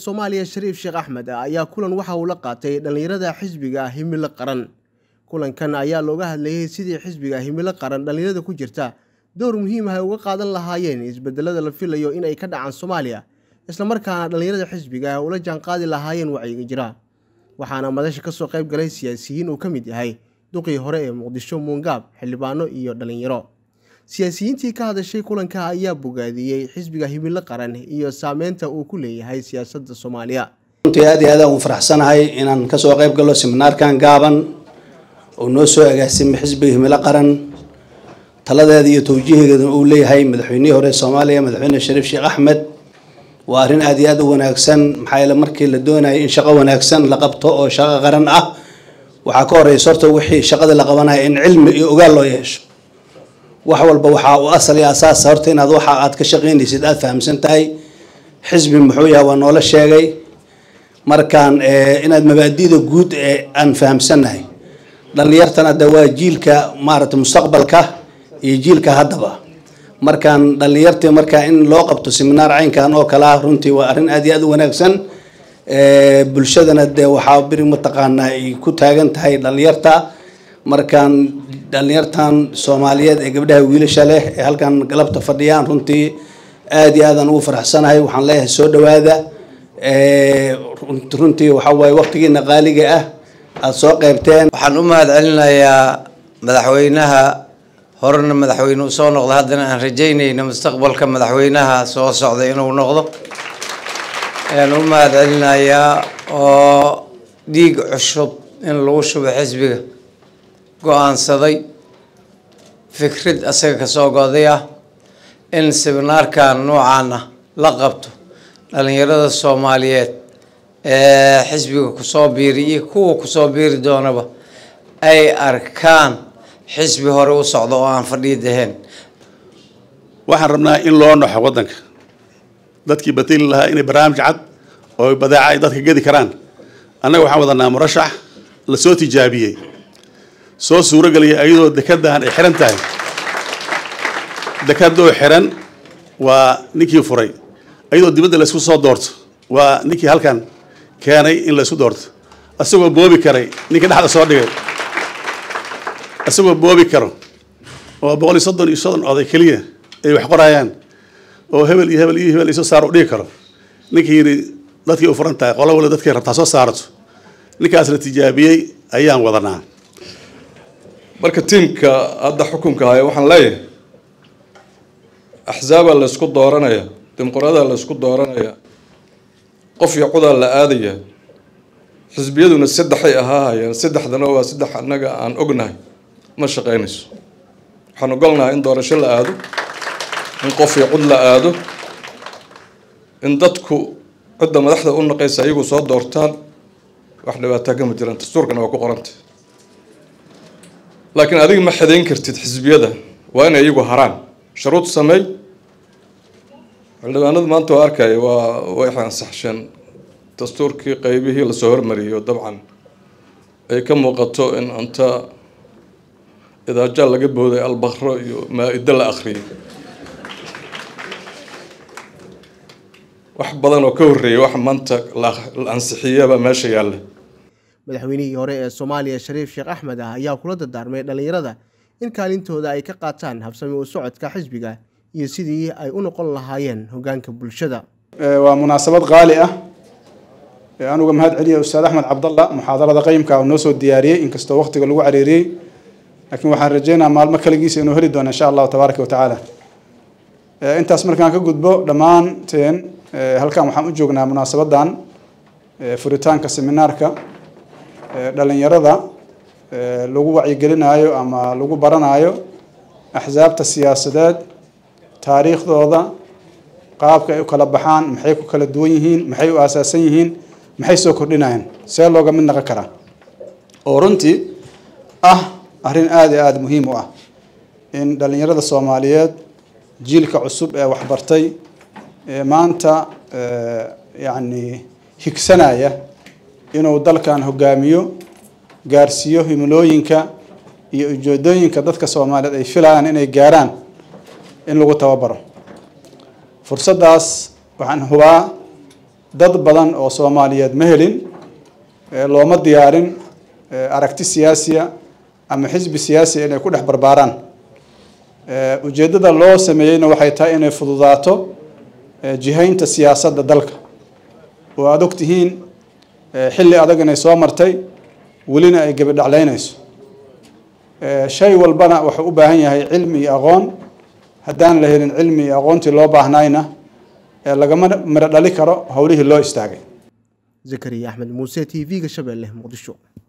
soomaaliya shariif sheekh axmed ayaa kulan waxa uu la qaatay dhallinyarada xisbiga himilo qaran kulankan ayaa looga hadlayay sidii xisbiga himilo qaran dhallinyarada ku jirta dowr muhiim ah ay uga qaadan lahaayeen isbedelada la filayo in ay ka dhacaan soomaaliya islamarkaana dhallinyarada xisbiga ay ula jaanqaadi lahaayeen wacyiga jira waxaana madasha kasoo qayb galay siyaasiyiin uu ka mid yahay duqii hore ee muqdisho muungaab xildhibaano iyo dhallinyaro siyaasiyiintii ka hadashay kulanka ayaa bogaadiyey xisbiga himilo qaran iyo saameynta uu ku leeyahay siyaasadda soomaaliya runtii aad iyo aad aan ugu faraxsanahay inaan kasoo qayb galo seminaarkan gaaban oo noo soo agaasimay xisbiga himilo qaran taladeeda iyo tawjihigeeda uu leeyahay madaxweynihii hore soomaaliya madaxweyne shariif sheekh axmed waa arrin aad iyo aad u wanaagsan maxaa yeele markii la doonayay in shaqo wanaagsan la qabto oo shaqo qaran ah waxaa ka horeysa horta wixii shaqadii la qabanaya in cilmi iyo ogaal loo yeesho wax walba waxaa u asal iyo asaasa horta inaad waxa aad ka shaqaynaysid aada fahamsan tahay xisbi muxuu yahay waa noola sheegay markaan inaad mabaadida guud ee aan fahamsannahay dhallinyartana de waa jiilka maaragtay mustaqbalka iyo jiilka haddaba markaan dhallinyartii markaa in loo qabto seminaar caynkan oo kale ah runtii waa arrin aad iyo aad u wanaagsan bulshadana dee waxaa beri mataqaanaa ay ku taagan tahay dhallinyarta markaan dhallinyartan soomaaliyeed ee gabdhaha wiilasha leh ee halkan galabta fadhiyaan runtii aad iyo aadaan ugu faraxsanahay waxaan leeyahay soo dhawaada runtii waxaa waaye waqtigiina qaaliga ah aada soo qeybteen waxaan u mahad celinayaa madaxweynaha horena madaxweyne usoo noqda haddana aan rajaynayna mustaqbalka madaxweynaha soo socda inuu noqdo ayaan u mahad celinayaa oo dhiig cusub in lagu shubo xisbiga go-aansaday fikrad asaga kasoo goday ah in seminaarkan noocaana la qabto dhalinyarada soomaaliyeed ee xisbiga kusoo biiri iyo kuwa kusoo biiri doonaba ay arkaan xisbi hore u socdo oo aan fadhiid ahayn waxaan rabnaa in loo noxo waddanka dadkii batili lahaa inay barnaamij cad oo badeeca ay dadka gedi karaan annaga waxaan wadanaa murashax lasoo tijaabiyey soo suurogelaya ayadoo dekadahan ay xiran tahay dekadoo xiran waa ninkii furay ayadoo dibadda laysku soo doorto waa ninkii halkan keenay in laysku doorto isagoo boobi karay ninkii dhexda soo dhigay isagoo boobi karo oo boqol iyo soddon iyo soddon oday keliya ay wax qorayaan oo hebel iyo hebel iyo hebel isoo saaro u dhigi karo ninkii yidhi dadkii u furan tahay qolo waliba dadkay rabtaa soo saarato ninkaas la tijaabiyey ayaan wadanaa marka tiimka hadda xukunka haya waxaan leeyahay axsaabaa la ysku dooranaya dimuqradaa la ysku dooranaya qof iyo codaa la aadaya xisbiyaduna saddexay ahaahayeen saddexdana waa saddex annaga aan ognahay ma shaqaynayso waxaan ogolnahay in doorasho la aado in qof iyo cod la aado in dadku cidda madaxda u naqaysa ayagu soo doortaan wax dhibaataa kama jiraan dastuurkana waa ku qorantay laakiin adiga ma xadayn kartid xisbiyada waa inay iyagu haraan sharuud sameey xildhibaanada maanta waa arkaya waa way ansaxsheen dastuurkii qeybihii lasoo hormariyay oo dabcan ay ka muuqato in anta idaajaal laga booday albakro iyo maa-ida la akhriyay wax badan oo ka horreeyay wax maanta la ansixiyaba meesha yaalla madaxweynihii hore ee soomaaliya shariif sheekh axmed ah ayaa kula dardaarmay dhallinyarada in kaalintooda ay ka qaataan habsami u socodka xisbiga iyo sidii ay u noqon lahaayeen hoggaanka bulshada waa munaasabad qaali ah anuga mahad celiya ustaad axmed cabdalla muxaadarada qayimka uu noo soo diyaariyey inkastoo waqtiga lagu cariiriyey laakiin waxaan rajeynaa maalmo kaligiisa inuu heli doono insha allahu tabaaraka wa tacaala intaas markaan ka gudbo dhammaanteen halkan waxaan u joognaa munaasabadan furitaanka seminaarka dhalinyarada lagu wacyigelinayo ama lagu baranayo axsaabta siyaasadeed taariikhdooda qaabka ay u kala baxaan maxay ku kala duwan yihiin maxay u aasaasan yihiin maxay soo kordhinayaan see looga mid naqon karaa oo runtii ah arrin aada iyo aada muhiim u ah in dhalinyarada soomaaliyeed jiilka cusub ee waxbartay ee maanta yacni higsanaya inuu dalkan hogaamiyo gaarsiiyo himilooyinka iyo ujeedooyinka dadka soomaaliyeed ay filayaan inay gaaraan in lagu tababaro fursaddaas waxaan hubaa dad badan oo soomaaliyeed ma helin looma diyaarin aragti siyaasiya ama xisbi siyaasiya inay ku dhex barbaaraan ujeeddada loo sameeyeyna waxay tahay inay fududaato jihaynta siyaasadda dalka oo aada og tihiin xilli adag inay soo martay welina ay gebadhaclaynayso shay walbana wuxuu u baahan yahay cilmi iyo aqoon haddaan la helin cilmi iyo aqoontii loo baahnayna lagama miro dhali karo howlihii loo istaagay zakariya axmed muuse t v-ga shabeelle muqdisho